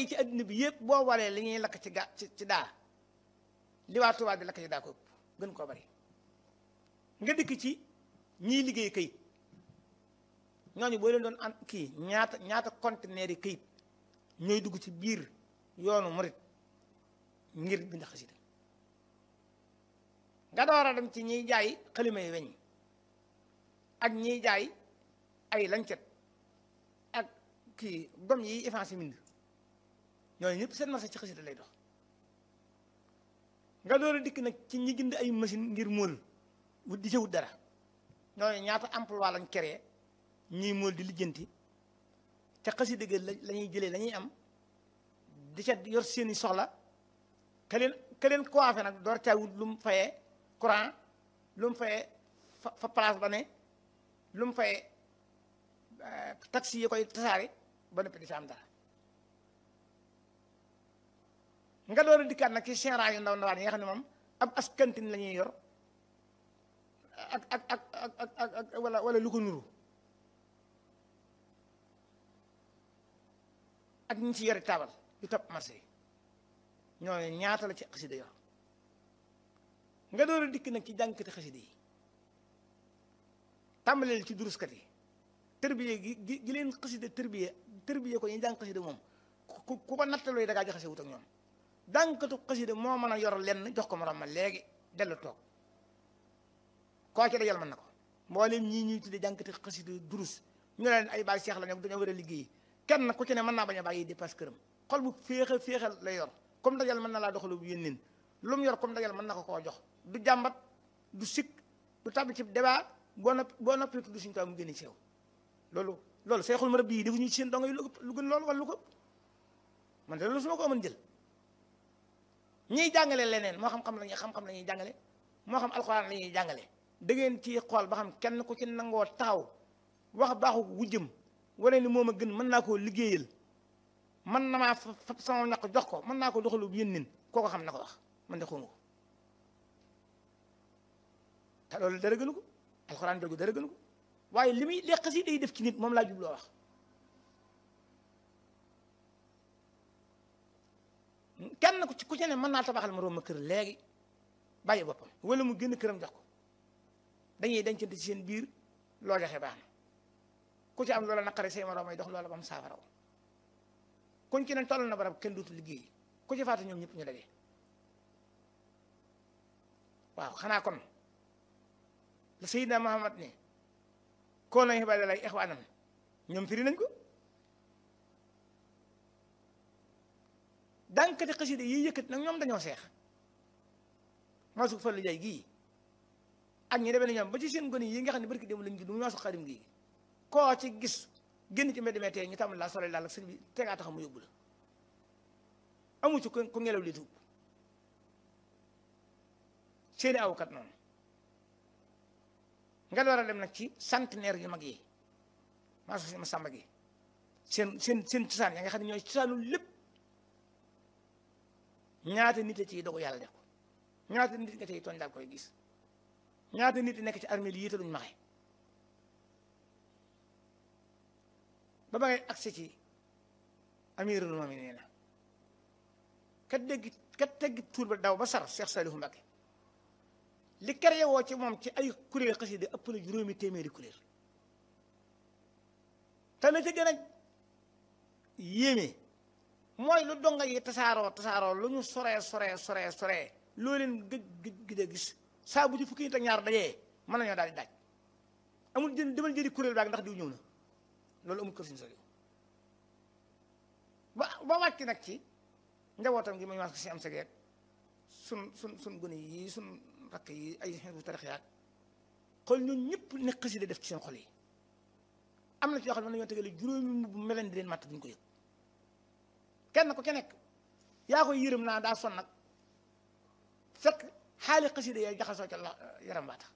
yi ci adduna bi yëpp boo walee li ñuy lakk ci ga ci ci daa li waa Tuubaa di lakk ci daa ko ëpp gën koo bari nga dikk ci ñiy liggéey kayit ñooñu boo leen doon an kii ñaata ñaata conteneur yi kayit ñooy dugg ci biir yoonu murit ngir bind xasida nga door a dem ci ñiy jaay xalima yi weñ ak ñiy jaay ay lancet ak kii gom yi effacé mind ñooñu ñëpp seen marché ci xasida lay dox nga door a dikk nag ci ñi jënd ay machine ngir móol wut di ca wut dara ñooñu ñaata emploi lañ créé ñuy móol di lijjanti te xasida ga la ñuy jëlee la ñuy am di ca yor seeni soxla ka leen ka leen coiffé nag door caa wut lu mu fayee courant lu mu fayee fa fa place ba ne lu mu fayee taxi yi koy tasaare ba noppi di sa am dara nga door a dikkaat nag ci général yu ndaw ndawaan yi nga xam ne moom ab askantin la ñuy yor ak ak ak ak ak ak wala wala lu ko nuru ak ñi ci yore taabal yu topp marché yi ñooñu ñaata la ci xasida yor nga door a dikk nag ci jàngkati xasida yi tàmbaleel ci duruskat yi tërbiye gi gi gi leen xasida tërbiye tërbiye ko ñu jàng xasida moom ku ku ko nattalooy da ngaa jaxase wut ak ñoom jàngkatu xasida moo mën a yor lenn jox ko morom ma léegi dellu toog koo ci dajal mën na ko mboolem ñii ñuy tuddee jàngkati xasida durus ñu leen ay baay seex la ñoom dañoo war a liggéey kenn ku ci ne mën naa bañ a bàyyi dépasse këram xol bu féexe féexal lay yor comme dajal mën na laa doxalu bu yénneen lu mu yor comme dajal mën na ko koo jox du jàmbat du sikk du tàbbi ci débat boo noppi boo noppee tudd suñu taw mu génn ci yow loolu loolu seexul ma rab bii defuñu ci seen dongo yi lu gën loolu wala lu ko man de loolu su ma ko mën jël ñiy jàngale leneen moo xam-xam la ñuy xam-xam la ñuy jàngale moo xam alxuraan la ñuy jàngale da ngeen ci xool ba xam kenn ku ci nangoo taxaw wax baaxu wujjëm wane ni moom a gën mën naa koo liggéeyal mën na maa fab sama ñaq jox ko mën naa ko doxalu bu yénneen kooko xam na ko wax man de xawma ko te loolu dara gënu ko alxuraan jooju dara gënu ko waaye li muy leq si day def ci nit moom laa jubloo wax kenn ku ci ku ci ne mën naa tabaxal ma room ma kër léegi bàyyi boppam wala mu génn këram jox ko dañuy dencante ci seen biir loo joxe baax na ku ci am loola naqare say moroom ay dox loola ba mu saafaraw kuñ ci ne toll na barab kenn dootu liggéey ku ci faatu ñoom ñëpp ñu daje waaw xanaa kon la Seydina Muhammad ne koo nañ xibaar lay ixwaanam ñoom firi nañ ko dànkati xasida yi yëkkat nag ñoom dañoo seex maa su fallu jaay gii ak ñi demee ne ñoom ba ci seen gone yi nga xam ne barki dem lañ gi du ñoo su xarim gii koo ci gis génn ci mbedd meetee ñu tàmbali laa sole daal ak sëñ bi tegaa tax mu yóbbu la amu ci ku ngelaw li tuub seeni awkat noonu nga door a dem nag ci centenaire yu mag yi maa su ma sàmba gi seen seen seen cosaan ya nga xam ne ñooy cosaanu lépp ñaata nit a ciy dogu yàlla def ko ñaata nit nga ciy tooñ daal koy gis ñaata nit nekk ci armée yi te duñ maxe ba ba ngay agsi ci amirul mu'minin kat dégg kat teggi tuur ba daw ba sar Cheikh Saliou Mbacké li créé woo ci moom ci ay kuréel xasida ëpp na juróomi téeméeri kuréel te la ca gën a yéeme mooy lu donga yi tasaaroo tasaaroo lu ñu soree soree soree soree loo leen gëj gëj gëj a gis saa bu ci fukki nit ak ñaar dajee mën nañoo daal di daaj amul jën demal jëri kuréel baag ndax diw ñëw na loolu amul kër suñu sori ba ba wàcc nag ci njabootam gi ma ñu si am sa geeg sun sun sun gone yi sun rakk yi ay xeetu tarix yaag xool ñun ñëpp ne xasida def ci seen xol yi am na ci yoo xam ne nañoo tegale juróomi mbubb meleen di leen matt duñ ko yëg kenn ku ci nekk yaa koy yërëm naa daa son nag fekk xaali xasida yooyu jaxasoo ca la yaram baa tax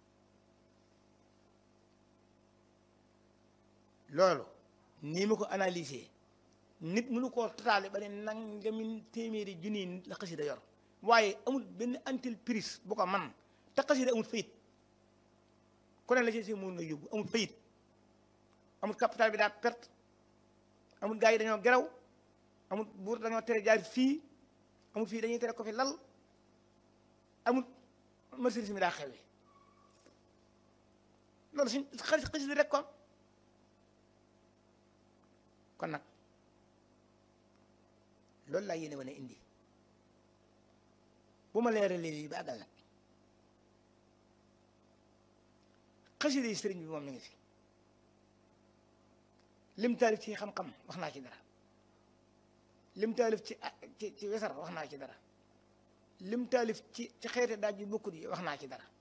loolu nii ma ko analyser nit mënu koo totaale ba ne nangamin téeméeri junni la xasida yor waaye amul benn entreprise bu ko man te xasida amul fayit ku ne la ci si mun na yóbbu amul fayit amul capital bi daa perte amul gars yi dañoo geraw amul buur dañoo tere jaar fii amul fii dañuy tere ko fi lal amul marchandise mi daa xewe loolu suñ xalis xasida rek kon kon nag loolu laa yéene wane indi bu ma leeralee lii ba àggal nag xasida yi sëriñ bi moom mi ngi fi lim taalif ci xam-xam wax naa ci dara lim taalif ci ci ci wesar wax naa ci dara lim taalif ci ci xeete daaj yu bokkut yi wax naa ci dara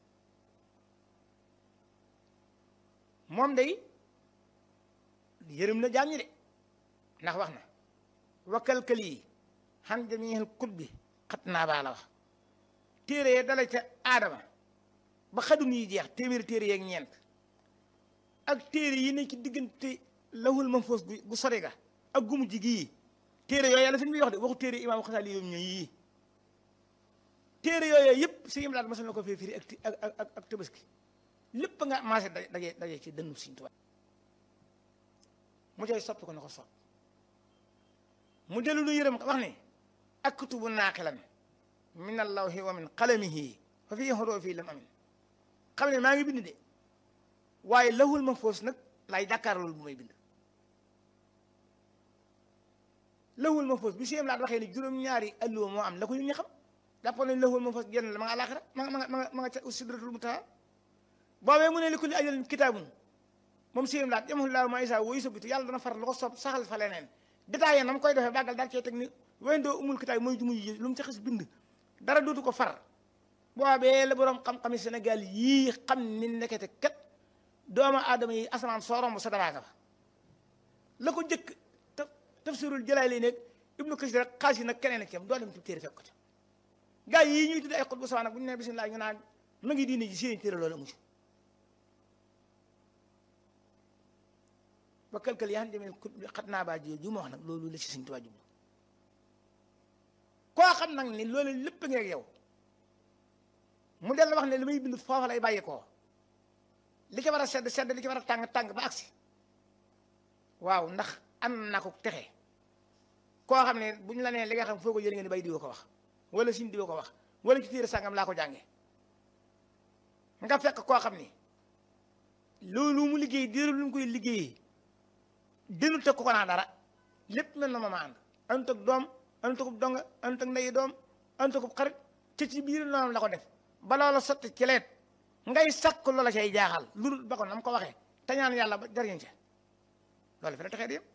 moom day yërëm na jaam ñi de ndax wax na wakkalkal yi xan jamiil kut bi xat naa baa la wax téere ya dala ca aadama ba xadum yi jeex téeméeri téere yeeg ñeent ak téere yi ne ci diggante lahul mahfuus gu sori ga ak gumu ji gii téere yooyu yàlla fi ñu wax de waxu téere imaamu xasaali yoom ñoo yii téere yooyu yëpp si im laat masal na ko fee firi ak ak ak ak tabaski lépp nga maase daje daje ci dënnu Sëriñ Tuubaa mu cay soppi ko na ko sopp mu dellu lu yërëm wax ni aktubu naaqilan min allawhi wa min qalamihi fa fii hurufi lam amin xam ne maa ngi bind de waaye lahul mahfuus nag laay jàkkaar loolu bu may bind lahul mahfuus bi siem laat waxee ni juróom-ñaari alluwa moo am la ko ñu xam jàppoon nañ lahul mahfuus genn la ma nga àlaxira ma nga ma nga ma nga ca sidratul muntaha boobee mu ne li kulli ajalin kitaabun moom siem laat yamhullaahu maa yashaa wa yusabbitu yàlla dana far lu ko soob saxal fa leneen détaillé na mu koy defee bàggal daal cee teg ni wendoo umul kitaab mooy jumu ji lu mu ci xis bind dara dootu ko far boobee la boroom xam-xami Sénégal yii xam ni nekkete kat doomu aadama yi asamaan soo romb sa daraaka fa la ko jëkk te tafsirul Jalaali nekk ibnu Kasir rek xaas yi nag keneen ak yam doo dem ci téere fekk ko ca gars yi ñuy tudd ay xut bu sawa nag bu ñu nee bisimilah ñu naan ma ngi diine ji seen téere loolu amu ci ba kalkal yaa xam demee kut bi xat naa baa ji ju ma wax nag loolu la ci Sëñ Tuubaa jublu koo xam nag ni loolu lépp ngi ak yow mu del wax ne li may bind foofa lay bàyyi koo li ci war a sedd sedd li ci war a tàng tàng ba agsi waaw ndax am na ko texe koo xam ne bu ñu la nee li nga xam foo ko jëlee ngeen bay diwoo ko wax wala sin diwoo ko wax wala ci téere sàngam laa ko jànge nga fekk koo xam ni loolu mu liggéey diiru lu mu koy liggéeyee dinu teg ko ko naa dara lépp mel na ma ma ànd anut ak doom anut ak donga anut ak ndeyi doom anut ak xarit te ci biir noonu la ko def ba loola sotti ci leet ngay sakk loola cay jaaxal lu dul ba ko nam ko waxee te ñaan yàlla ba jariñ ca loolu fi la taxee di yem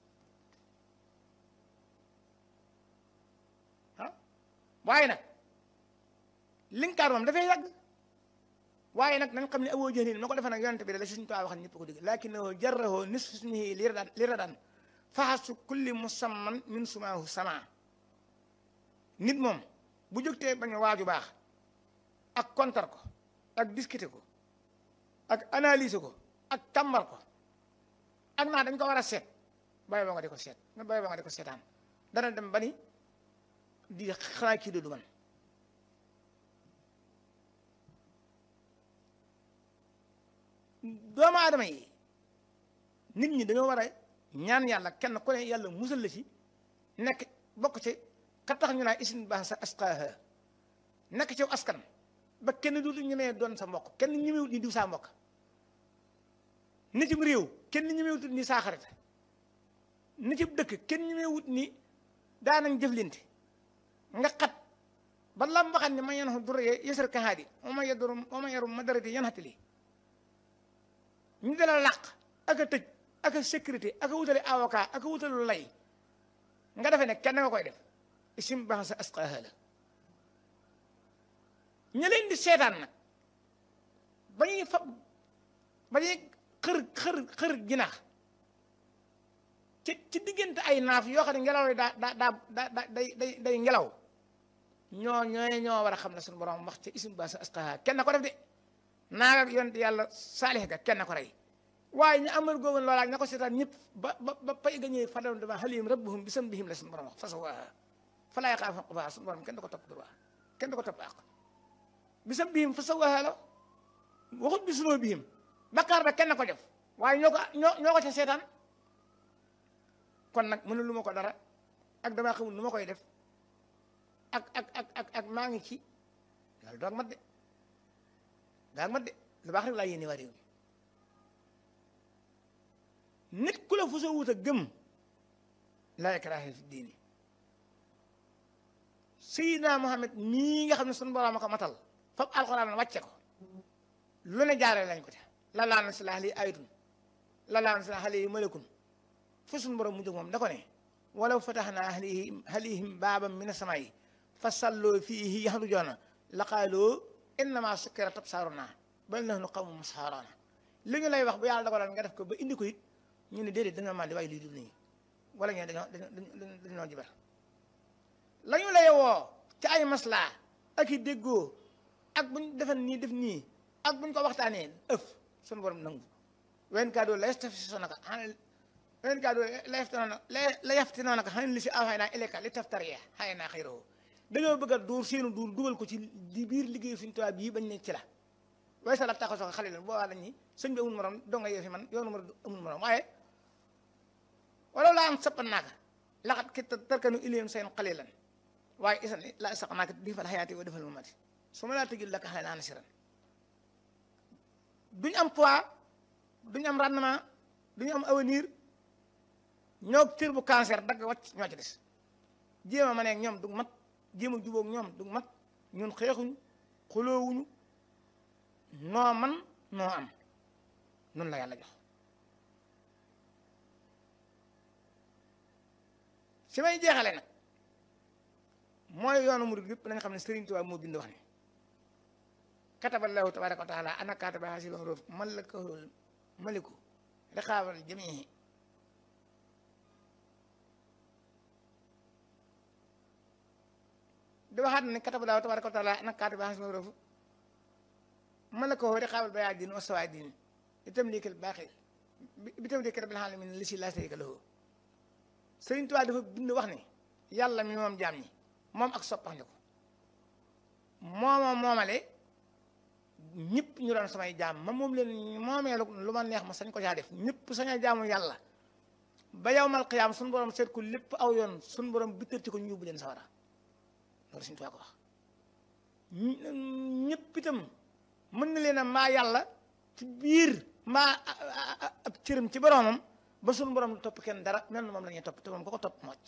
ah waaye nag linkaar moom dafay yàgg waaye nag nañ xam ne awoo jënin ma ko defee nag yonente bi da la suñu tuwaa wax ñëpp ko dégg lakinnahu jarrahu nisfu ismihi li radan faxasu kulli musamman min sumaahu sama nit moom bu jógtee bañ a waaju baax ak kontar ko ak discuter ko ak analyser ko ak tàmbar ko ak naa dañ ko war a seet bàyyi ba nga di ko seet nga bàyyi ba nga di ko seetaan dana dem ba ni di xanaa kii du man doomu aadama yi nit ñi dañoo war a ñaan yàlla kenn ku ne yàlla musal la ci nekk bokk ci ka tax ñu naa isin baax sa asqaaha nekk ci askan ba kenn dootu ñemee doon sa mbokk kenn ñemewut ni diw saa mbokk nitim réew kenn ñemewut ni saa xarit nitim dëkk kenn ñemewut ni daanañ jëflante nga xat ba lam waxat ni ma yen xo dur yësër kahaadi oma yedur oma yarum ma darati yan xatili ñu dala làq ak a tëj ak a sécurité ak a wutale avocat ak a wutalu lay nga defee ne kenn nga koy def isim baax sa asqaaha la ña leen di seetaan nag ba ñuy fa ba ñuy xër xër xër jinax ci ci diggante ay naaf yoo xam ne ngelaw yi daa daa daa daa day day day ngelaw ñoo ñooy ñoo war a xam ne suñu borom wax ci isim baax sa asqaaha kenn ko def de naaga ak yonent yàlla saalix ga kenn ko rey waaye ñu amal googu loolaa ña ko seetaan ñëpp ba ba ba pay ga ñëwee fadam dama xalihim rabbuhum bi sambihim la suñu borom wax fasawaaha falaa yaxaafu uqbaaha suñu borom kenn du ko topp droit kenn du ko topp àq bi sambihim fasawaaha la waxut bi sunoo bihim bakkaar ba kenn ko def waaye ñoo ko ñoo ñoo ko ca seetaan kon nag mënu lu ma ko dara ak damaa xamul nu ma koy def ak ak ak ak ak maa ngi ci loolu doog mat de doog mat de lu baax rek laa yéene waa réew mi nit ku la fu sa wut a gëm laa ikraaha fi diini Seydina Muhammad mii nga xam ne sunu borom a ko matal fab alxuraan wàcce ko lu ne jaaree lañ ko ca la laa na si laa lii ayatun la laa na si laa lii malakun fu sunu borom mu jóg moom da ko ne walaw fatahnaa alayhim alayhim baaban mina samaa'i fa salloo fiihi yaxrujuuna laqaaloo innamaa sukkirat absaarunaa bal nahnu qawmun masxuuruun li ñu lay wax bu yàlla dogaloon nga def ko ba indi ko it ñu ne déedéet dañoo màndi waaye lii du nii wala ñu dañoo dañoo dañoo jibar la ñu lay woo ci ay maslaa ak i déggoo ak buñ defan nii def nii ak buñ ko waxtaanee ëf sunu borom nangu wen kaa doo la yastaftisonaka wen kaa doo la yaftinonaka la yaftinonaka xan li si awxaynaa ilayka li taftariya xaynaa xayrahu dañoo bëgg a duur seenu duur dugal ko ci di biir liggéeyu suñu tubaab bii bañ ne ci la waaye sa la taxaw soxla xale leen boobaa dañ ni sëñ bi amul morom doo nga yee fi man yoonu ma amul morom waaye wala laa am sappan naaka laxat ki tarkanu ilayhim seen qalilan waaye isan la sax naaka di fal xayaati wa defal mamati su ma laa tëjul la ka xale naa nasiran duñ am poids duñ am rendement duñu am avenir ñoo cër bu cancer dagg wàcc ñoo ci des jéem a ma neeg ñoom du mat jéem a jubóog ñoom du mat ñun xeexuñ xuloowuñu noo man noo am nun la yàlla jox si may jeexale nag mooy yoonu murid yëpp nañ xam ne Sëriñ Tuubaa moo bind wax ne kataballahu tabaraka wa taala ana kataba hasil huruf malakahul maliku riqaabal jamii di waxaat ne kataballahu tabaraka wa taala ana kataba hasil huruf malakahu riqaabal bayaadin wa sawaadin itam liikal baaxi bi tam liikal rabbil alamin li si laa sharika lahu Sëriñ Tuubaa dafa bind wax ne yàlla mi moom jaam ñi moom ak soppax ko mooma moomale ñëpp ñu doon samay jaam ma moom leen moomee lu ma neex ma sañ ko caa def ñëpp sañ a jaamu yàlla ba yawmal qiyaam suñu borom seet ko lépp aw yoon suñu borom bittarti ko ñu yóbbu leen sawara loolu Sëriñ Tuubaa ko wax ñëpp itam mën na leen a maa yàlla ci biir maa ab cëram ci boromam ba suñu borom lu topp kenn dara mel na moom la ñuy topp te moom ko ko topp mocc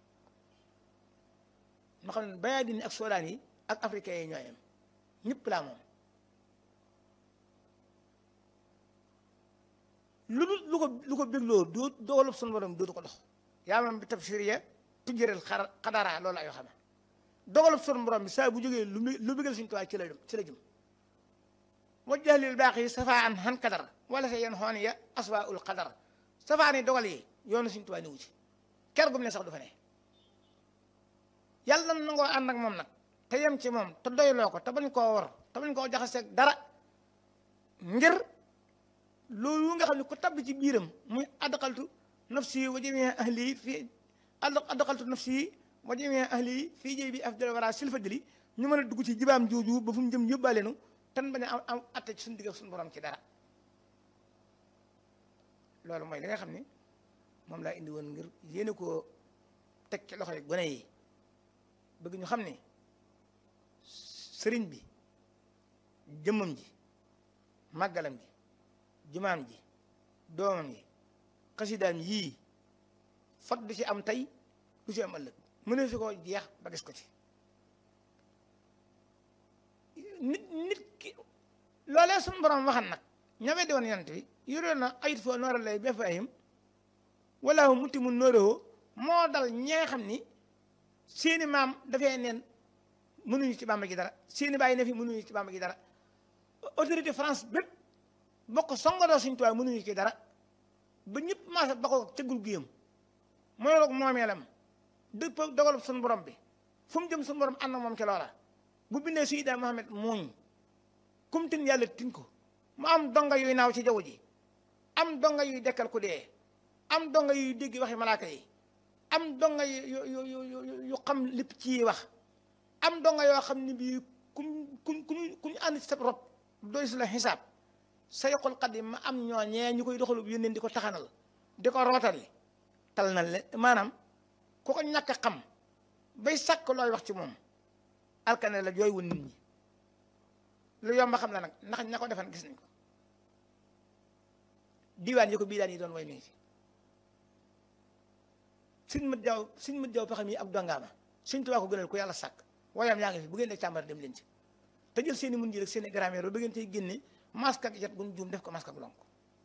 ma xam ne bayaa dini ak soodaan yi ak africain yi ñooy am ñëpp laa moom lu dul lu ko lu ko bégloo doo dogalub suñu borom dootu ko dox yaa mam bi tafsiriya tujjëral xar xadara loolu ayoo xame dogalub suñu borom bi saa bu jógee lu lu bégal suñu tuwaay ci la jëm ci la jëm wajjahlil baax yi safaa an xan kadar wala sa yeen xoon ya aswa ul qadar safaa ni dogal yi yoonu suñu tuwaay niwu ci ker gum ne sax du fa ne yàlla na nangoo ànd ak moom nag te yem ci moom te doyloo ko te bañ koo war te bañ koo jaxaseeg dara ngir loolu nga xam ne ku tabb ci biiram muy adqaltu nafsi wa jamii ahli fii adqaltu nafsi wa jamii ahli fii jëy bi afdal wara silfadili ñu mën a dugg ci jibaam jooju ba fu mu jëm yóbbaaleenu tan bañ a am am atte ci suñu digg ak suñu borom ci dara loolu mooy li nga xam ne moom laa indi woon ngir yéene koo teg ci loxo yi gone yi bëgg ñu xam ne sëriñ bi jëmmam ji màggalam ji jumaam ji doomam yi xasidaam yii fot du ci am tey du ci am ëllëg mënee su ko jeex ba gis ko ci nit nit ki loolee suñu borom waxan nag ñawee di woon yonent bi yore na ayit foo noora lay ba fahim wala muti mu nóoréwoo moo dal ñee xam ni seeni maam dafay neen mënuñu ci bàmba gi dara seeni bàyyi ne fi mënuñu ci bàmba gi dara autorité France bépp bokk songadoo suñu tuwaay mënuñu ci dara ba ñëpp maasa ba ko cëggul guyam mooy roog moomeelam dëpp dogalub suñu borom bi fu mu jëm suñu borom ànd moom ci loola bu bindee Seydina Muhammad muuñ kum tin yàlla tin ko mu am donga yuy naaw ci jaww ji am donga yuy dekkal ku dee am donga yuy dégg waxi malaaka yi am donga yu yu yu yu xam lépp ci wax am donga yoo xam ne bii kuñ kuñ kuñ kuñ ànd ci sa rob doy su la xisaab sayxul xadim ma am ñooñee ñu koy doxalu yónneen di ko taxanal di ko rootali tal na le maanaam ku ko ñàkk a xam bay sàkk looy wax ci moom alkane la jooy wun nit ñi lu yomb xam la nag ndax ña ko defan gis nañ ko diiwaan yi ko bii daan yi doon way mi ngi fi suñ mat jaw suñ mat jaw pexam yi ab dongaama suñ tubaa ko gënal ku yàlla sàkk wayam yaa ngi fi bu ngeen dee càmbar dem leen ci te jël seen i mun ji rek seen i grammaire ba ngeen tey génne masque ak jet gun juum def ko masque ak lonk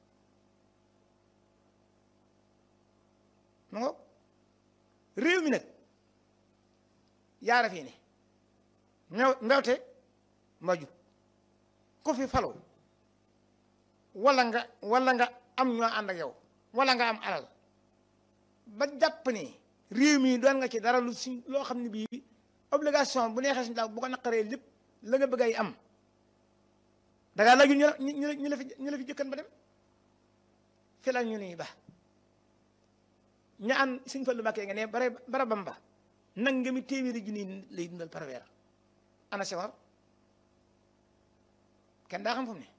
mu ngo réew mi nag yaara fii ne mew mbewte mbaju ku fi falu wala nga wala nga am ñoo ànd ak yow wala nga am alal ba jàpp ni réew mi doon nga ci dara lu si loo xam ne bii obligation bu neexee suñu daaw bu ko naqaree lépp la nga bëgg ay am dangaa laaju ñu la ñu la ñu la fi ñu la fi jëkkan ba dem fi la ñu nii ba ña an suñ fallu mbàkkee nga ne bare bara bamba nang nga mi téeméeri junni lay dundal par weer ana sewar kenn daa xam fu mu ne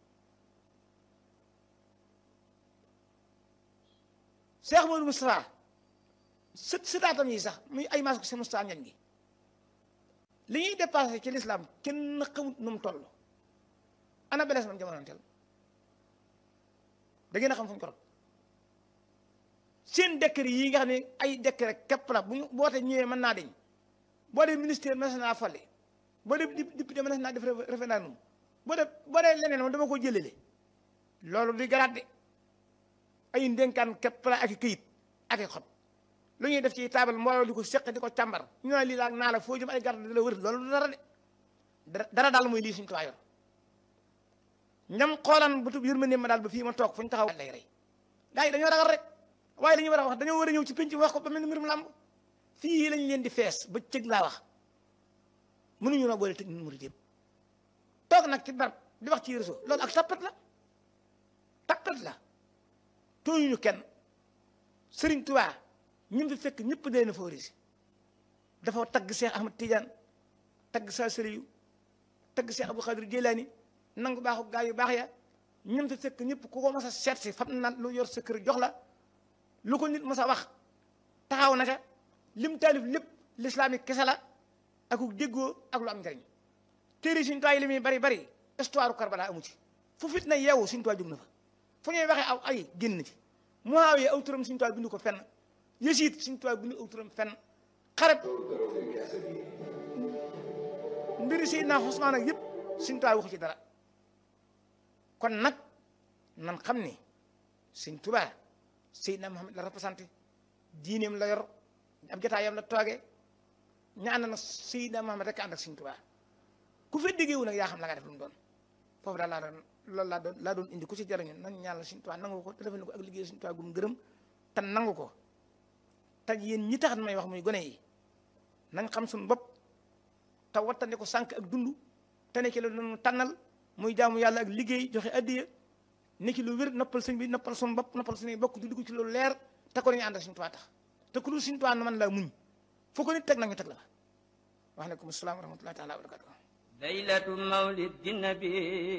Cheikh Modou Moustapha sët sëtaatam yi sax muy ay maas ko si Moustapha ñañ gi li ñuy dépassé ci l'islam kenn xamut nu mu toll ana belees man jamono teel da ngeen a xam fu ñu ko rob seen décret yi nga xam ne ay décret képp la bu ñu boote ñëwee mën naa deñ boo dee ministère mën naa fale boo dee député mën naa def référendum boo dee boo dee leneen moom dama ko jëlele loolu di garaat de ay ndénkaan képp la ak i këyit ak i xob lu ñuy def ci taabal mbooloo di ko seq di ko càmbar ñu ne lii laa naa la foo jëm ay garde di la wër loolu du dara de dara daal mooy lii suñu tuwaa yor ñam xoolaan bu tub yërmande ma daal ba fii ma toog fu ñu taxaw lay rey gaa yi dañoo ragal rek waaye li ñu war a wax dañoo war a ñëw ci penc wax ko ba mel ni mbirum làmb fii lañ leen di fees ba cëg laa wax mënuñu noo boole tëj ñun murid yëpp toog nag ci barab di wax ci réseau loolu ak tappat la tappat la tooñuñu kenn Sëriñ Tuubaa ñun fi fekk ñëpp dee na favoriser dafa tagg Cheikh Ahmad Tidiane tagg saa sëriyu tagg Cheikh Abdou Khadir Jilani nangu baaxu gaa yu baax ya ñun fi fekk ñëpp ku ko mas a seet si fam na lu yor sa kër jox la lu ko nit mas a wax taxaw na ca lim taalif lépp l'islamique kese la ak déggoo ak lu am njariñ téere suñu tuwaay li muy bari bari histoire Karbala amu ci fu fit na yeewu suñu tuwaay jóg na fa fu ñuy waxee aw ay génn ci Muawiya aw turam suñu tuwaay bindu ko fenn Yasiid suñu tuwaay bindu aw turam fenn xarab mbiri Seydina Usmaan ak yëpp suñu tuwaay waxu ci dara kon nag nan xam ni Sëñ Tuubaa Seydina Muhammad la représenté diineem la yor ab jotaayam la toogee ña ànd na Seydina Muhammad rek ànd ak Sëñ Tuubaa ku fa déggee wu nag yaa xam la nga def lu mu doon foofu daal laa doon loolu laa doon laa doon indi ku ci jariñu nan ñaan la Sëñ Tuubaa nangu ko te defal ko ak liggéey Sëñ Tuubaa gum gërëm te nangu ko te yéen ñi tax may wax muy gone yi nañ xam suñu bopp te wattandi ko sànq ak dund te ne ci la doon tànnal muy jaamu yàlla ak liggéey joxe addiya ne ci lu wér noppal sëñ bi noppal suñu bopp noppal suñuy bokk di dugg ci loolu leer te ko dañuy àndal Sëñ Tuubaa tax te ku dul Sëñ Tuubaa man laa muñ foo ko nit teg nag ñu teg la fa waaleykum salaam wa rahmatullahi taala wa barakatuh ليلة مولد النبي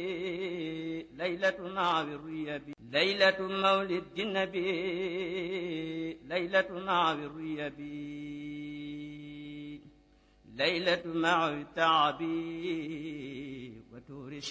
ليلة نعو الريبي ليلة مولد النبي ليلة نعو الريبي ليلة مع التعبي وتورش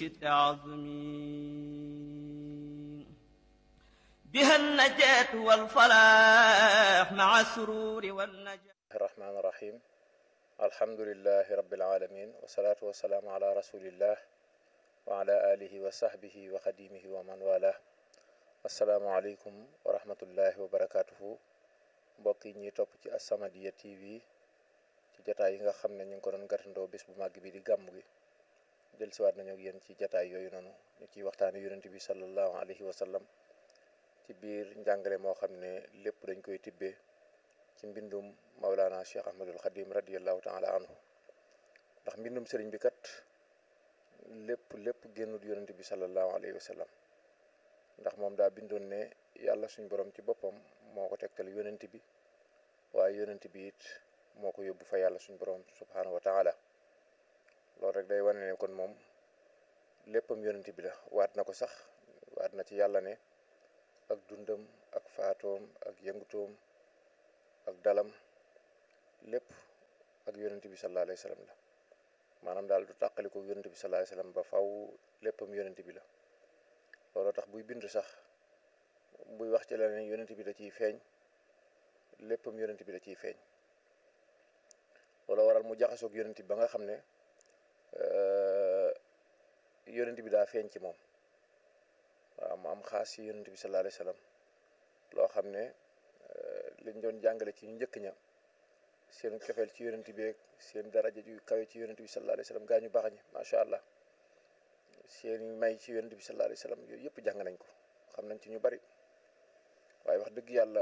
التعظمي بها النجاة والفلاح مع السرور والنجاة الرحمن الرحيم الحمد لله رب العالمين والصلاة والسلام على رسول الله وعلى آله وصحبه وخديمه ومن والاه السلام عليكم ورحمة الله وبركاته mbokk yi ñuy topp ci As-Samadiyya TV ci jataay yi nga xam ne ñu ngi ko doon gàttandoo bis bu màgg bi di gàmm gi del siwaat nañu ak yéen ci jataay yooyu noonu ñu ciy waxtaane yonent bi sallallahu alayhi wa sallam ci biir njàngale moo xam ne lépp dañ koy tibbee ci mbindum Mawlana Cheikh Ahmadul Xadim radiallahu taala anhu ndax mbindum sëriñ bi kat lépp lépp génnut yonent bi sallallahu alayhi wa sallam ndax moom daa bindoon ne yàlla suñ borom ci boppam moo ko tegtal yonent bi waaye yonent bi it moo ko yóbbu fa yàlla suñ borom subhanahu wa taala loolu rek day wane ne kon moom léppam yonent bi la waat na ko sax waat na ci yàlla ne ak dundam ak faatoom ak yëngutoom ak dalam lépp ak yonent bi sallallahu alayhi wa sallam la maanaam daal du tàqali ko yonent bi sallallahu alayhi wa sallam ba faw léppam yonent bi la looloo tax buy bind sax buy wax ci leneen yonent bi da ciy feeñ léppam yonent bi da ciy feeñ looloo waral mu jaxasoog yonent bi ba nga xam ne yonent bi daa feeñ ci moom waaw mu am xaas ci yonent bi sallallahu alayhi wa sallam loo xam ne liñ doon jàngale ci ñu njëkk ña seen cofeel ci yonent bi ak seen daraja ju kawe ci yonent bi sallallahu alayhi wa sallam gaa ñu baax ñi macha allah seen may ci yonent bi sallallahu alayhi wa sallam yooyu yëpp jàng nañ ko xam nañ ci ñu bari waaye wax dëgg yàlla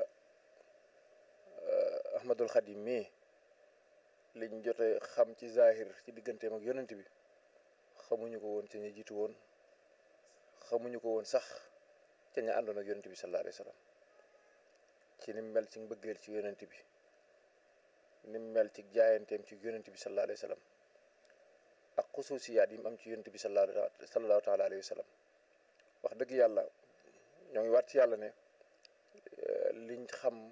ahmadul xadim mii liñ jote xam ci zahir ci digganteem ak yonent bi xamuñu ko woon ca ña jiitu woon xamuñu ko woon sax ca ña àndoon ak yonent bi sallallahu alayhi wa sallam ci ni mel ci mbëggeel ci yonent bi ni mel ci jaayanteem ci yonent bi sallallahu alayhi wa sallam ak xusuusiyaat yi mu am ci yonent bi sallallahu taala alayhi wa sallam wax dëgg yàlla ñoo ngi waat ci yàlla ne liñ xam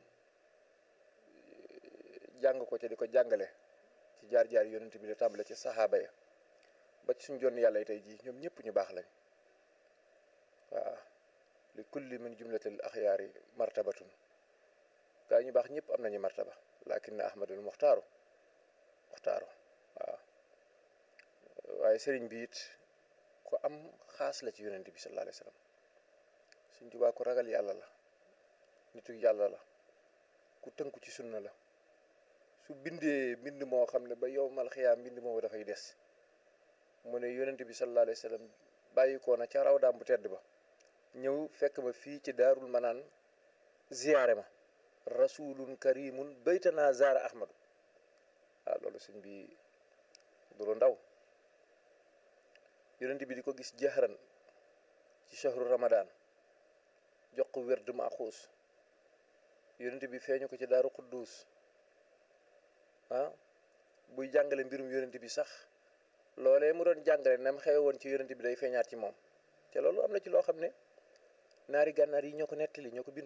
jàng ko ca di ko jàngale ci jaar-jaar yonent bi la tàmbale ci saxaaba ya ba ci suñ jonn yàlla yi tey jii ñoom ñëpp ñu baax lañ waaw li kulli min jumlatil axyaari martabatun gaa ñu baax ñëpp am nañu martaba lakin na ahmadul muxtaaru muxtaaru waaw waaye sëriñ bi it ku am xaas la ci yonent bi sallallahu alayhi wa sallam suñ tubaa ku ragal yàlla la nitu yàlla la ku tënku ci sunna la su bindee mbind moo xam ne ba yowmal xiyaam mbind moomu dafay des mu ne yonent bi sallallahu alayhi wa sallam bàyyi ko na ca raw daam bu tedd ba ñëw fekk ma fii ci daarul manaan ziyaare ma rasulun karimun baytana zaara ahmadu waaw loolu sëñ bi du lu ndaw yonent bi di ko gis jahran ci shahru ramadan jox ko werd ma xuus yonent bi feeñu ko ci daaru quddus ah buy jàngale mbirum yonent bi sax loolee mu doon jàngale nam xewe woon ci yonent bi day feeñaat ci moom te loolu am na ci loo xam ne naari gànnaar yi ñoo ko nettali ñoo ko bind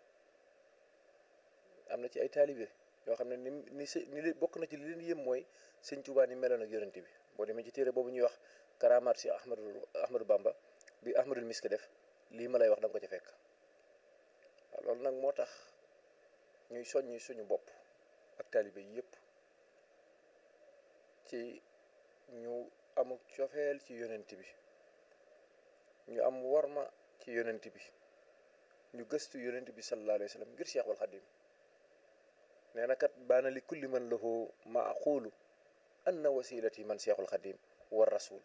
am na ci ay taalibe yoo xam ne ni ni s ni bokk na ci li leen yëm mooy sëñ Tuubaa ni meloon ak yonent bi boo demee ci téere boobu ñuy wax karamaat si Ahmadu Ahmadu Bamba bi Ahmadul Misk def lii ma lay wax da nga ko ca fekk waaw loolu nag moo tax ñuy soññi suñu bopp ak taalibe yi yëpp ci ñu amuk cofeel ci yonent bi ñu am worma ci yonent bi ñu gëstu yonent bi sallallahu alayhi wa sallam ngir Cheikhul Xadim nee na kat baana li kulli man lahu maaqulu anna wasilati man Cheikhul Xadim war rasul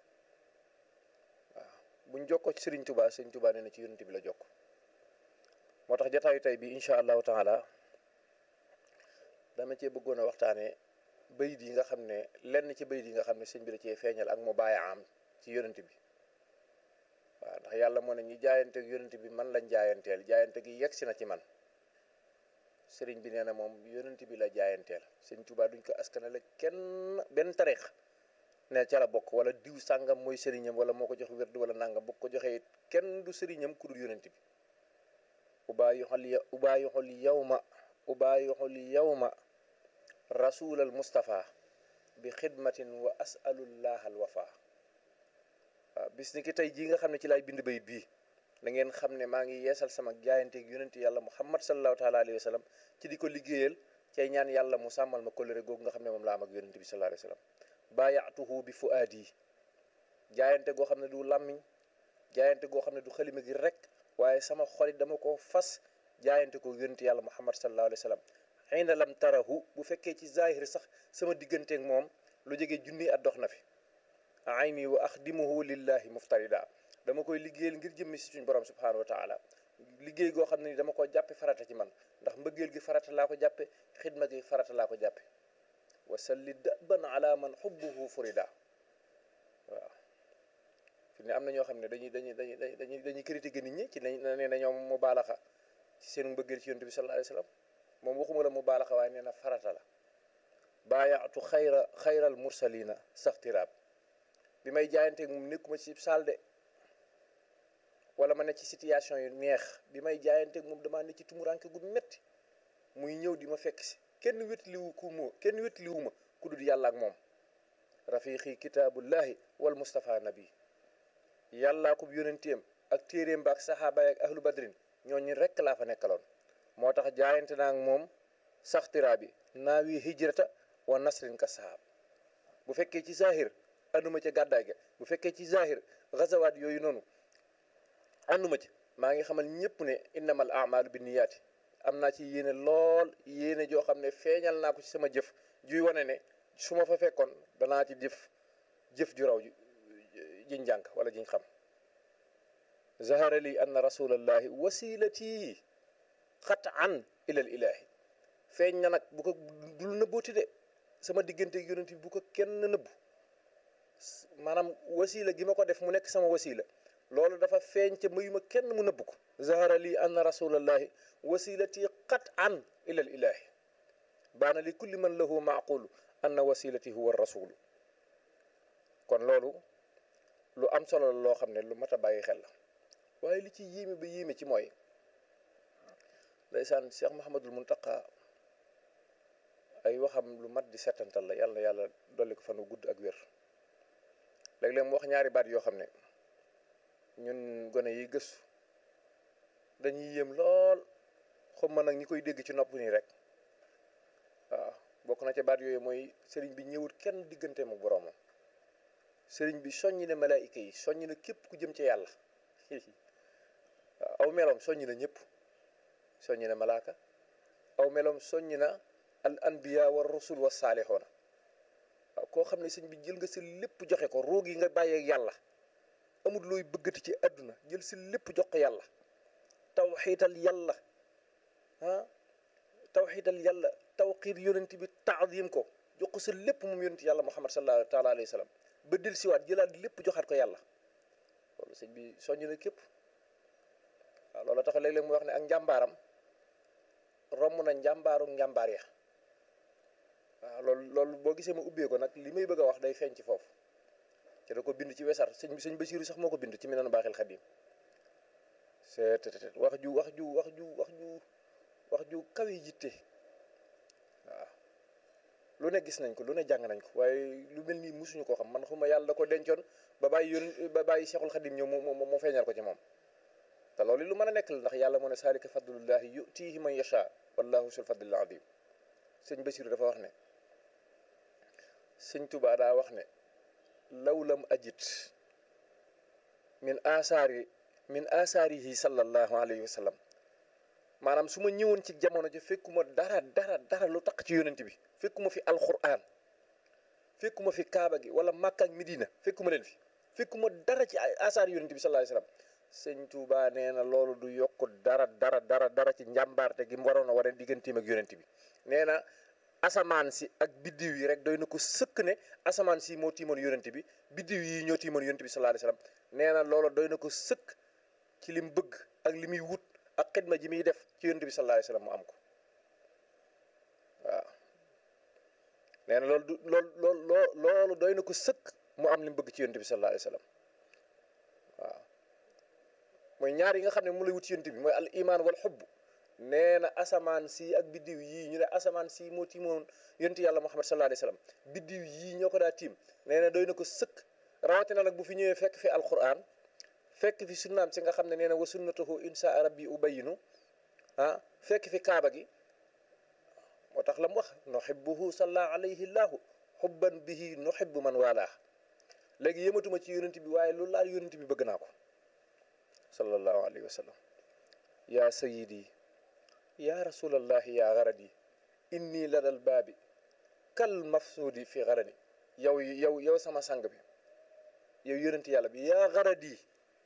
waaw buñ jokkoo ci Sëriñ Tubaa Sëriñ Tubaa nee na ci yonent bi la jokk moo tax jataayu tey bi incha allahu taala dama cee bëggoon a waxtaanee bayit yi nga xam ne lenn ci bayit yi nga xam ne sëñ bi da cee feeñal ak mu bàyyi am ci yonent bi waaw ndax yàlla moo ne ñi jaayante ak yonent bi man lañ jaayanteel jaayante gi yegg si na ci man sëriñ bi nee na moom yonent bi la jaayanteel sëñ Tuubaa duñ ko askanale kenn benn tarix ne ca la bokk wala diw sàngam mooy sëriñam wala moo ko jox wérdu wala nangam bu ko joxee kenn du sëriñam ku dul yonent bi ubaa yoxol ya ubaa yoxol yawma ubaa yoxol yawma rasulal Mustafa bi xidmatin wa asalullah al wafa waaw bis ni ki tey jii nga xam ne ci laay bind bayit bii da ngeen xam ne maa ngi yeesal sama jaayanteeg yonent yàlla muhammad sallallahu taala alayhi wa sallam ci di ko liggéeyal cay ñaan yàlla mu sàmmal ma kóllëre googu nga xam ne moom laa am ak yonent bi sallallahu alayhi wa sallam baayaatuhu bi fuaadi jaayante goo xam ne du làmmiñ jaayante goo xam ne du xalima gi rek waaye sama xolit dama ko fas jaayante ko yonent yàlla muhammad sallallahu alayhi wa sallam xëy na lam tarahu bu fekkee ci zahir sax sama digganteeg moom lu jege junni at dox na fi ayni wa axdimuhu lillahi muftarida dama koy liggéeyal ngir jëmmi si suñ borom subhanahu wa taala liggéey goo xam ne ni dama ko jàppe farata ci man ndax mbëggeel gi farata laa ko jàppe xidma gi farata laa ko jàppe wa salli daban ala man xubbuhu furida waaw fi ne am na ñoo xam ne dañuy dañuy dañuy dañuy dañuy critiquer nit ñi ci ne nee na ñoom mu baalaxa ci seen mbëggeel ci yonent bi sallallahu alayhi wa sallam moom waxuma la mu baalaxa waaye nee na farata la baayaatu xayra xayral mursalina saxtiraab bi may jaayanteeg moom nekkuma ci saal de wala ma ne ci situation yu neex bi may jaayanteeg moom damaa ne ci tumuranke gu metti muy ñëw di ma fekk si kenn wétliwu ku mu kenn wétliwu ma ku dul yàlla ak moom rafiqi kitaabullahi wal mustafa nabi yàllaa ko yónenteem ak téeréem ba ak saxaaba ak ahlu badrin ñooñu rekk laa fa nekkaloon moo tax jaayante naa ak moom saxtiraa bi naawi hijrata wa nasrin ka sahaab bu fekkee ci zahir anduma ca gàddaay ga bu fekkee ci zahir gazawaat yooyu noonu anduma ci maa ngi xamal ñëpp ne innamal amalu bi niyaati am naa ci yéene lool yéene joo xam ne feeñal naa ko ci sama jëf juy wane ne su ma fa fekkoon danaa ci jëf jëf ju raw jiñ jànk wala jiñ xam zahara li anna rasulallahi wasilati xat an ilal ilahi feeñ na nag bu ko dul nëbbooti de sama diggante yonent bi bu ko kenn nëbbu maanaam wasila gi ma ko def mu nekk sama wasila loolu dafa feeñ ca mayuma kenn mu nëbb ko zahara li anna rasulallahi wasilati xat an ilal ilahi baana li kulli man lahu maaqulu anna wasilati huwa rasulu kon loolu lu am solo la loo xam ne lu mat a bàyyi xel la waaye li ci yéeme ba yéeme ci mooy ndeysaan Cheikh Mahamadul Muntaqa ay waxam lu mat di settantal la yàlla yàlla dolli ko fan wu gudd ak wér léeg-léeg mu wax ñaari baat yoo xam ne ñun gone yi gëstu dañuy yéem lool xam ma nag ñi koy dégg ci nopp nii rek waaw bokk na ca baat yooyu mooy sëriñ bi ñëwut kenn diggante mu boroomam sëriñ bi soññi na malaayika yi soññi na képp ku jëm ci yàlla waaw aw meloom soññi na ñëpp soññi na malaaka aw meloom soññi na al anbiya wa rusul wa saalixoona waaw koo xam ne sëñ bi jël nga si lépp joxe ko roog yi nga bàyyee yàlla amul looy bëggati ci àdduna jël si lépp jox ko yàlla tawxiital yàlla ah tawxiital yàlla tawxiir yonent bi taadim ko jox ko sa lépp moom yonent yàlla muhammad sallallahu taala alayhi wa sallam ba del siwaat jëlaat lépp joxaat ko yàlla loolu sëñ bi soññ na képp waaw loolu tax léeg-léeg mu wax ne ak njàmbaaram romb na njàmbaaru njàmbaar ya waaw loolu loolu boo gisee ma ubbee ko nag li may bëgg a wax day feeñ ci foofu te da ko bind ci wesar sëñ sëñ Basiiru sax moo ko bind ci mi nanu baaxil xadim c'est wax ju wax ju wax ju wax ju wax ju kawe jitte waaw lu ne gis nañ ko lu ne jàng nañ ko waaye lu mel nii musuñu koo xam man xuma yàlla da ko dencoon ba bàyyi yoon ba bàyyi Cheikhul Xadim ñëw mu mu feeñal ko ci moom te loolu lu mën a nekk la ndax yàlla moo ne saalika fadlullahi yutihi man yasha wallahu sul fadlil adim sëñ Basiru dafa wax ne sëñ Tuubaa daa wax ne law lam ajit min asaari min asaarihi sallallahu alayhi wa sallam maanaam su ma ñëwoon ci jamono ji fekkuma dara dara dara lu taq ci yonent bi fekkuma fi alquran fekkuma fi kaaba gi wala Makka ak Medina fekkuma leen fi fekkuma dara ci asaar yonent bi sallallahu alayhi wa sallam sëñ Tuubaa nee na loolu du yokk dara dara dara dara ci njàmbaarte gi mu waroon a war a digganteem ak yonent bi nee na asamaan si ak biddiw yi rek doy na ko sëkk ne asamaan si moo tiimoon yonent bi biddiw yi ñoo tiimoon yonent bi sallallahu alayhi wasallam nee na loolu doy na ko sëkk ci lim bëgg ak li muy wut ak xidma ji muy def ci yonent bi sallallahu alayhi wasallam mu am ko waaw nee na loolu du loolu loolu loolu doy na ko sëkk mu am li mu bëgg ci yonent bi sallallahu alayhi wasallam waaw mooy ñaar yi nga xam ne mu lay wut ci yonent bi mooy al iman wal xubb nee na asamaan si ak biddiw yii ñu ne asamaan si moo tiimoon yonent yàlla muhammad sallallahu alayhi wasallam biddiw yii ñoo ko daa tiim nee na doy na ko sëkk rawatina nag bu fi ñëwee fekk fi alquran fekk fi sunnaam si nga xam ne nee na wa sunnatuhu insha rabbi ubayinu ah fekk fi kaaba gi moo tax la mu wax nuhibbuhu salla alayhi llahu xubban bihi nuhibbu man waalaa léegi yëmatuma ci yonent bi waaye lu laal yonent bi bëgg naa ko sallallahu alayhi wa sallam yaa sayidi yaa rasulallahi yaa garadi inni ladal baabi kal mafsuudi fi garadi yow yow yow sama sang bi yow yonent yàlla bi yaa garadi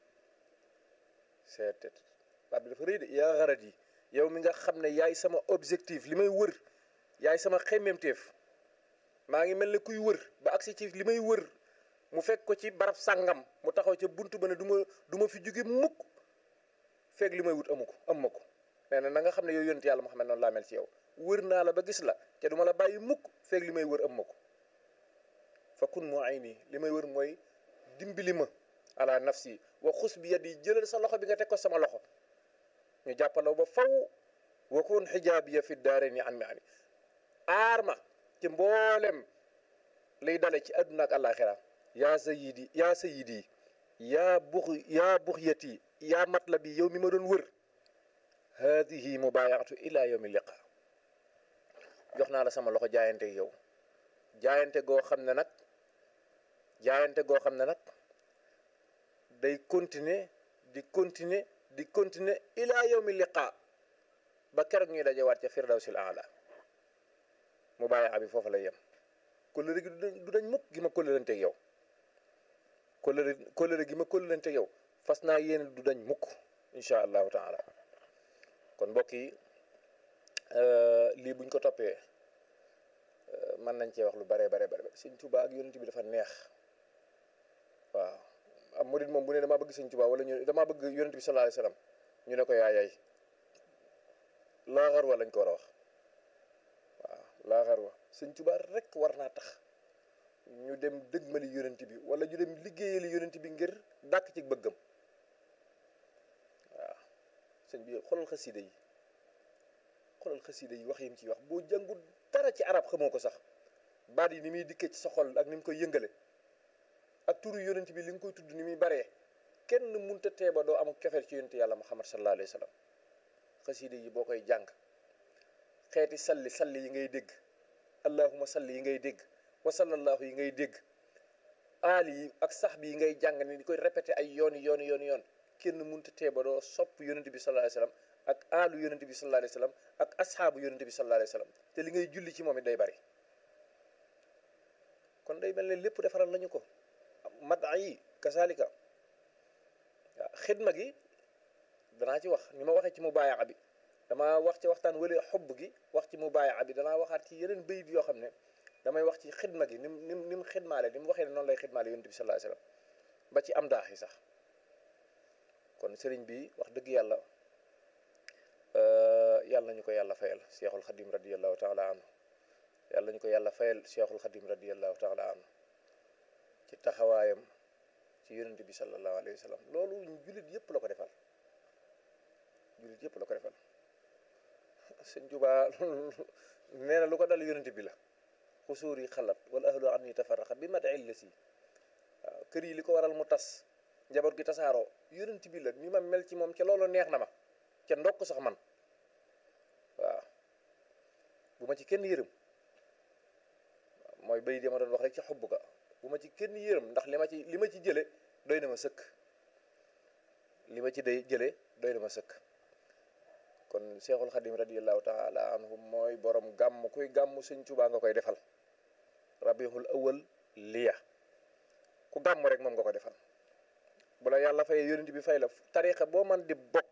seetet baat bi dafa rëy de yaa garadi yow mi nga xam ne yaay sama objectif li may wër yaay sama xemmemteef maa ngi mel ne kuy wër ba agsi ci li may wër mu fekk ko ci barab sàngam mu taxaw ca buntu ba ne du ma du ma fi jóge mukk fekk li may wut amu ko am ma ko nee na na nga xam ne yow yonent yàlla Muhammad noonu laa mel ci yow wër naa la ba gis la te du ma la bàyyi mukk fekk li may wër am ma ko fa kun moo ay nii li may wër mooy dimbali ma ala nafsi wa xus bi yadi jëlal sa loxo bi nga teg ko sama loxo ñu jàppalaw ba faw wa kun xijaabiya fi daare ni an mi ani aar ma ci mboolem liy dale ci àdduna ak àllaaxira yaa sayidi yaa sayidi yaa bux yaa buxyati yaa matlabi yow mi ma doon wër haadihi mubaayaatu ila yawmi liqa jox naa la sama loxo jaayante yow jaayante goo xam ne nag jaayante goo xam ne nag day continuer di continuer di continuer ila yawmi liqa ba keroog ñuy dajewaat ca firdawsil aala mubaayaa bi foofu lay yem kóllëre gi du dañ mukk gi ma kóllëranteeg yow kóllëre kóllëre gi ma kóllëranteeg yow fas naa yéene du dañ mukk incha allahu taala kon mbokk yi lii buñ ko toppee mën nañ cee wax lu bare bare bare sëñ Tuubaa ak yonent bi dafa neex waaw am murid moom bu ne damaa bëgg sëñ Tuubaa wala ñu damaa bëgg yonent bi sallallahu alayhi wasallam ñu ne ko yaayay laaxar wa lañ ko war a wax waaw laaxar wa sëñ Tuubaa rek war naa tax ñu dem dëgmali yonent bi wala ñu dem liggéeyali yonent bi ngir dàkk ci bëggam waaw sëñ bi xoolal xasida yi xoolal xasida yi wax yi mu ciy wax boo jàngul dara ci arab xamoo ko sax baat yi ni muy dikkee ci sa xol ak ni mu koy yëngale ak turu yonent bi li nga koy tudd ni muy baree kenn munta teeba doo am cofeel ci yonent yàlla muhammad sallallahu alayhi wa sallam xasida yi boo koy jàng xeeti salli salli yi ngay dégg allahuma salli yi ngay dégg wa sallallahu yi ngay dégg aali yi ak sax bi yi ngay jàng ni di koy répété ay yooni yooni yooni yoon kenn munta teeba doo sopp yonent bi sallallahu alayhi wa sallam ak aalu yonent bi sallallahu alayhi wa sallam ak asxaabu yonent bi sallallahu alayhi wa sallam te li ngay julli ci moom it day bari kon day mel ne lépp defaral nañu ko mada yi kasaalika waaw xidma gi danaa ci wax ni ma waxee ci mu baayaa bi damaa wax ci waxtaan wala xobb gi wax ci mu baayaa bi danaa waxaat ci yeneen bayit yoo xam ne damay wax ci xidma gi ni mu ni mu ni mu xidmaale ni mu waxee ne noonu lay xidmaale yonent bi sallallahu alayhi wa sallam ba ci am daax yi sax kon sëriñ bi wax dëgg yàlla yàlla nañu ko yàlla fayal cheikhul xadim radiallahu taala anhu yàlla nañu ko yàlla fayal cheikhul xadim radiallahu taala anhu ci taxawaayam ci yonent bi sallallahu alayhi wa sallam loolu jullit yëpp la ko defal jullit yëpp la ko defal sëñ Tuubaa nee na lu ko dal yonent bi la xusuur yi xalat wala ahlu an yi tafaraxa bi mat il la si waaw kër yi li ko waral mu tas njaboot gi tasaaroo yonent bi la ni ma mel ci moom ca loolu neex na ma ca ndokk sax man waaw bu ma ci kenn yërëm mooy bay di ma doon wax rek ci xubb ga bu ma ci kenn yërëm ndax li ma ci li ma ci jële doy na ma sëkk li ma ci day jële doy na ma sëkk kon Seexul Xadim radiallahu taala anhu mooy borom gàmm kuy gàmm Sëñ Tuubaa nga koy defal rabiul awal liya ku gàmm rek moom nga ko defal bu la yàlla fayee yonent bi fay la tariqa boo man di bokk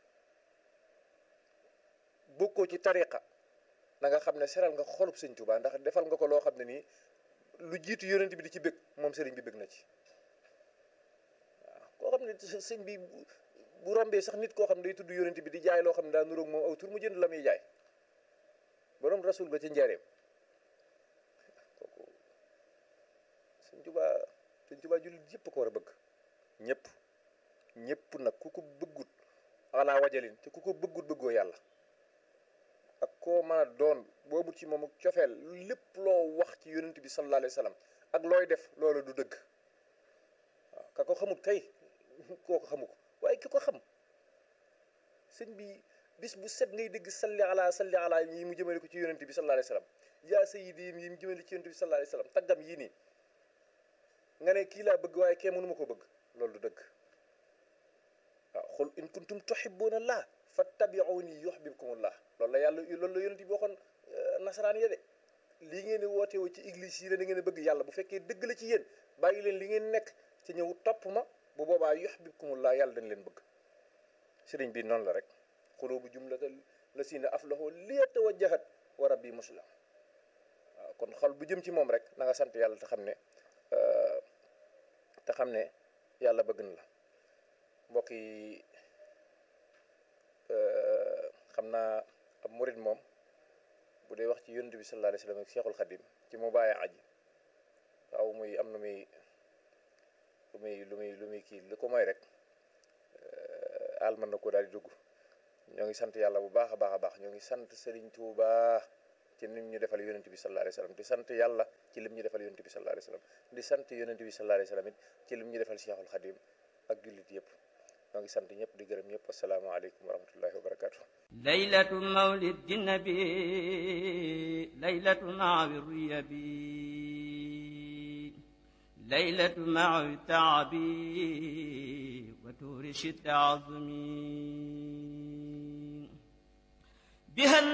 bokkoo ci tariqa na nga xam ne seral nga xolub Sëñ Tuubaa ndax defal nga ko loo xam ne nii lu jiitu yonent bi di ci bëgg moom sëriñ bi bëgg na ci waaw koo xam ne sëñ bi bu rombee sax nit koo xam ne day tudd yonent bi di jaay loo xam ne daa nuroog moom aw tur mu jënd la muy jaay borom rasul ga ci njaareem kooku Sëñ Tuubaa Sëñ Tuubaa jullit yëpp ko war a bëgg ñëpp ñëpp nag ku ko bëggut ala wajalin te ku ko bëggut bëggoo yàlla ak koo mën a doon boobu ci moom cofeel lépp loo wax ci yonent bi sallallahu alayhi wa sallam ak looy def loolu du dëgg waaw ka ko xamut kay koo ko xamu ko waaye ki ko xam sëñ bi bis bu set ngay dégg salli ala salli ala yi mu jëmale ko ci yonent bi sallallahu alayhi wa sallam yaa sayyidi yi mu jëmale ci yonent bi sallallahu alayhi wa sallam taggam yii nii nga ne kii laa bëgg waaye kee mënuma ko bëgg loolu du dëgg waaw xul in kuntum tuhibbuna allah fattabi'uni yuhbibkumullah loolu la yàlla loolu la yonent bi waxoon nasaraan ya de lii ngeen di woote woo ci église yi la da ngeen a bëgg yàlla bu fekkee dëgg la ci yéen bàyyi leen li ngeen nekk ci ñëw topp ma bu boobaa yuhbibkumullah yàlla dañ leen bëgg sëriñ bi noonu la rek xulubu jumlata la siina aflahu liyatawajjahat wa rabbi muslim waaw kon xol bu jëm ci moom rek na nga sant yàlla te xam ne te xam ne yàlla bëgg na la mbokk yi xam naa ab murid moom bu dee wax ci yonent bi sallallahu alayhi wasallam ak Cheikhul Khadim ci mu bàyyi aji waaw muy am na muy lu muy lu muy lu muy kii li ko mooy rek alman na ko daal di dugg ñoo ngi sant yàlla bu baax a baax a baax ñoo ngi sant Serigne Touba ci lim ñu defal yonent bi sallallahu alayhi wa sallam di sant yàlla ci lim ñu defal yonent bi sallallahu alayhi wa sallam di sant yonent bi sallallahu alayhi wa sallam it ci lim ñu defal Cheikhul Khadim ak jullit yëpp ñoo ngi sant ñëpp di gërëm ñëpp asalaamaaleykum wa rahmatullahi wa barakatuh ليلة مولد النبي ليلة مع الريبي ليلة مع التعبي وتورش التعظمي بها